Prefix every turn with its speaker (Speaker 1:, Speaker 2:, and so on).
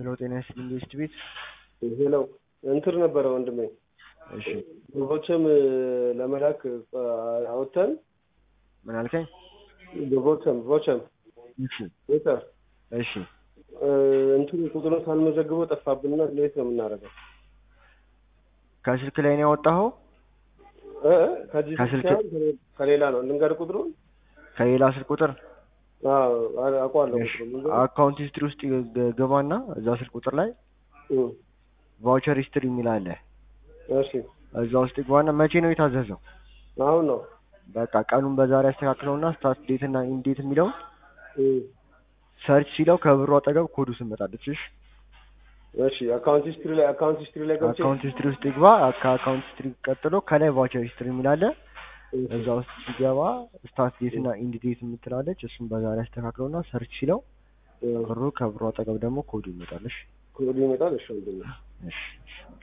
Speaker 1: ሄሎ ጤና ይስጥልኝ ኢንቨስት ቤት
Speaker 2: ሄለው እንትን ነበረ ወንድሜ
Speaker 1: እሺ
Speaker 2: ግቦችም ለመላክ አውጥተን
Speaker 1: ምን አልከኝ
Speaker 2: ግቦችም ቮቸም
Speaker 1: እሺ
Speaker 2: ቤተር
Speaker 1: እሺ
Speaker 2: እንትኑ ቁጥሩን ሳንመዘግበው ጠፋብንና እንዴት ነው የምናደርገው?
Speaker 1: ከስልክ ላይ ነው ያወጣኸው
Speaker 2: እ ከዚህ
Speaker 1: ከስልክ-
Speaker 2: ሳይሆን ከሌ- ከሌላ ነው ልንገር ቁጥሩን
Speaker 1: ከሌላ ስልክ ቁጥር
Speaker 2: አዎ አ- አውቀዋለሁ
Speaker 1: እሺ
Speaker 2: ቁጥሩን ልንገር?
Speaker 1: አካውንት ሂስትሪ ውስጥ ግ- ግባና እዛ ስልክ ቁጥር ላይ
Speaker 2: እም፣
Speaker 1: ቫውቸር ሂስትሪ የሚል አለ
Speaker 2: እሺ
Speaker 1: እዛ ውስጥ ግባና መቼ ነው የታዘዘው
Speaker 2: አሁን ነው
Speaker 1: በቃ ቀኑን በዛሬ ያስተካክለውና ስታርት ዴት እና ኢንዴት የሚለውን
Speaker 2: እም፣
Speaker 1: ሰርች ሲለው ከብሩ አጠገብ ኮዱ ስመጣለች እሺ
Speaker 2: እሺ አካውንት ሂስትሪ ላይ አካውንት ሂስትሪ ላይ ገብቼ
Speaker 1: አካውንት ሂስትሪ ውስጥ ይግባ ከአካውንት ሂስትሪ ቀጥሎ ከላይ ቫውቸር ሂስትሪ የሚል አለ
Speaker 2: እሺ፣
Speaker 1: እዛ ውስጥ ሲገባ ስታርት ዴት እና ኢንድ ዴት የምትላለች እሱን በዛሬ ያስተካክለውና ሰርች ሲለው
Speaker 2: እ፣
Speaker 1: ብሩ ከብሩ አጠገብ ደግሞ ኮዱ ይመጣል እሺ
Speaker 2: ኮዱ ይመጣል። እሺ ወንድሜ
Speaker 1: እሺ እሺ